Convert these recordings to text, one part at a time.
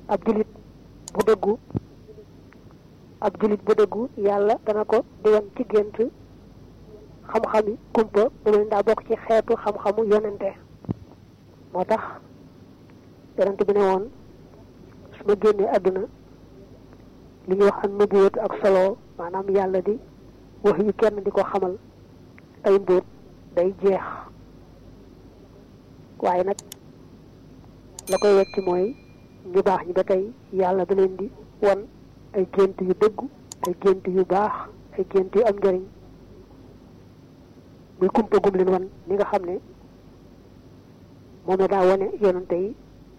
ab julit bu dëggu ab julit bu dëggu yàlla dana ko di wan ci gént xam-xami kumpa bu mel daa bokk ci xeetu xam-xamu yonente moo tax yonente bi ne woon su ma génnee àdduna li ñuy wax am nubuwat ak solo maanaam yàlla di wax yu kenn di ko xamal ay mbóot day jeex waaye nag la koy wecc mooy ñu baax ñi ba tey yàlla da leen di won ay gént yu dëggu ay gént yu baax ay gént yu am njëriñ muy kumpa gum leen wan ni nga xam ne moom la daa wane yonante yi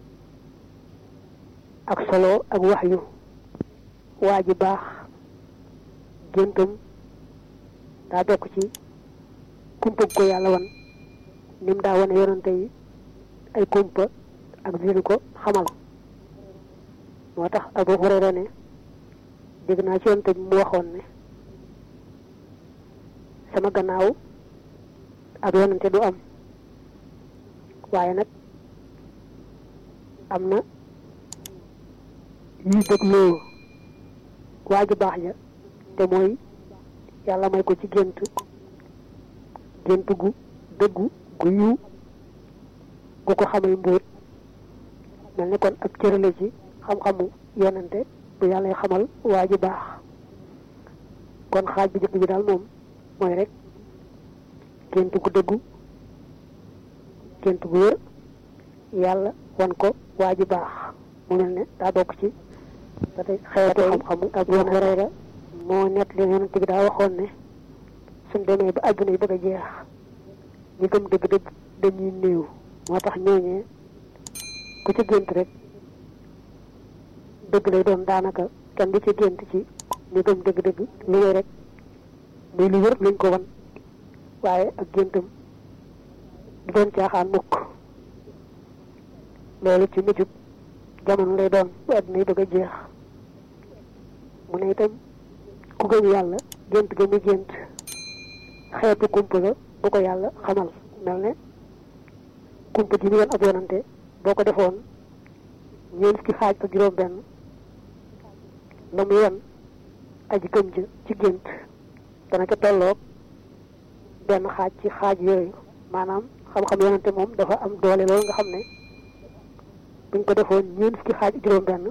ak solo ak wax yu waa ji baax géntam daa bokk ci kumpa ko yàlla wan ni mu daa wane yonante yi ay kumpa ak dinu ko xamal moo tax Abu Hurayra ne dégg naa ci yonante bi mu waxoon ne sama gannaaw ab yonante du am waaye nag am na yuy dégloo waa ju baax ja te mooy yàlla may ko ci gént gént gu dëggu gu yiw gu ko xamal mbóot mel ni kon ab cërale ci xam-xamu yonante bu yàlla xamal waa ju baax kon xaaj bi jëkk bi daal moom mooy rek gént gu dëggu gént gu wér yàlla wan ko waa ji baax mu mel ne daa bokk ci ba tey xeetu xam-xamu ak yoon Hurayra moo nett li yonent bi daa waxoon ne suñ demee ba àdduna yi bëgg a jeex ñi gëm dëgg-dëgg dañuy néew moo tax ñooñee ku ci gént rek dëgg lay doon daanaka kenn du ci gént ci ñi gëm dëgg-dëgg lu wéy rek muy lu wér luñ ko wan waaye ak géntam du doon caaxaan mukk loolu ci mujjub jamono lay doon bu àdduna yi bëgg a jeex mu ne itam ku gëm yàlla gént ga mu gént xeetu kumpa la bu ko yàlla xamal mel ne kumpa ji mu yoon ab yonante boo ko defoon ñeent fukki xaaj ak juróom benn la mu yoon aji gëm ja ci gént dana ca tolloog benn xaaj ci xaaj yooyu maanaam xam-xam yonante moom dafa am doole loolu nga xam ne buñ ko defoon ñeent fukki xaaj juróom benn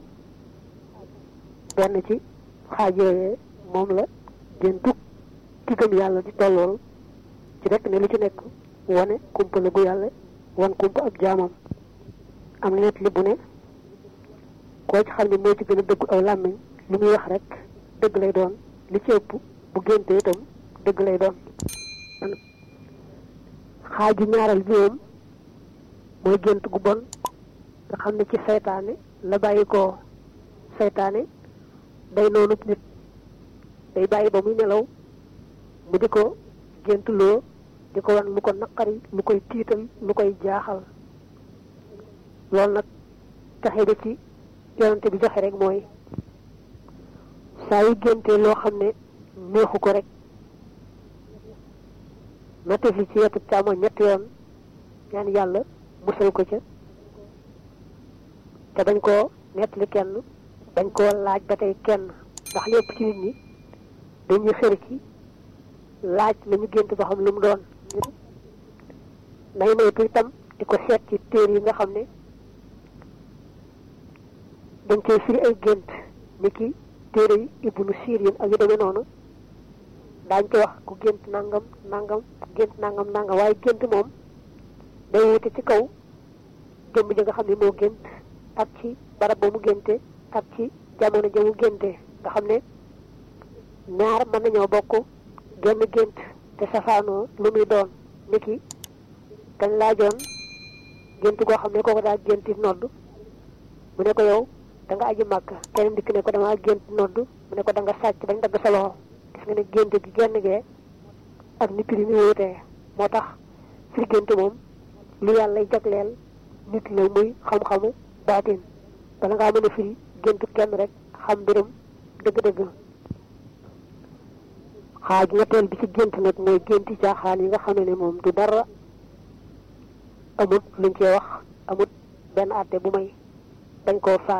benn ci xaaj yooyee moom la géntug ki gëm yàlla di tollool ci rek ne lu ci nekk wane kumpa la gu yàlla wan kumpa ab jaamam am na net li bu ne koo ci xam ne moo ci gën a dëggu aw làmmiñ li muy wax rek dëgg lay doon li ci ëpp bu génte itam dëgg lay doon xaaju ñaaral bi moom mooy gént gu bon nga xam ne ci saytaane la bàyyi ko saytaane day noonu nit day bàyyi ba muy nelaw mu di ko géntuloo di ko wan lu ko naqari lu koy tiital lu koy jaaxal loolu nag taxe da ci yonante bi joxe rek mooy saa yu géntee loo xam ne neexu ko rek na tefli ci wetu càmmoñ ñetti yoon ñaan yàlla musal ko ca te bañ koo nettali kenn bañ koo laaj ba tey kenn ndax lépp ci nit ñi dañuy xër ci laaj lañu gént ba xam lu mu doon nay moytu itam di ko seet ci téer yi nga xam ne dañ koy firi ay gént ni ki téere yi ibnu sirin ak yu demee noonu daañ ko wax ku gént nangam nangam gént nangam nangam waaye gént moom day wute ci kaw jëmm ji nga xam ne moo gént ak ci barab ba mu génte ak ci jamono ja mu génte nga xam ne ñaar mën nañoo bokk genn gént te safaanoo lu muy doon niki dañ laajoon gént goo xam ne kooko daa génti nodd mu ne ko yow da nga aji màkk keneen dikk ne ko dama gént nodd mu ne ko da nga sàcc bañ dagg sa loxo gis nga ne gént gi genn gee ak ni prix mi wutee moo tax firi gént moom lu yàlla jagleel nit la muy xam-xamu baatin bala ngaa mën a firi géntu kenn rek xam mbirum dëgg-dëgg xaaj ñetteel bi ci gént nag mooy génti caaxaan yi nga xam ne moom du dara amut luñ cee wax amut benn àtte bu may dañ koo faat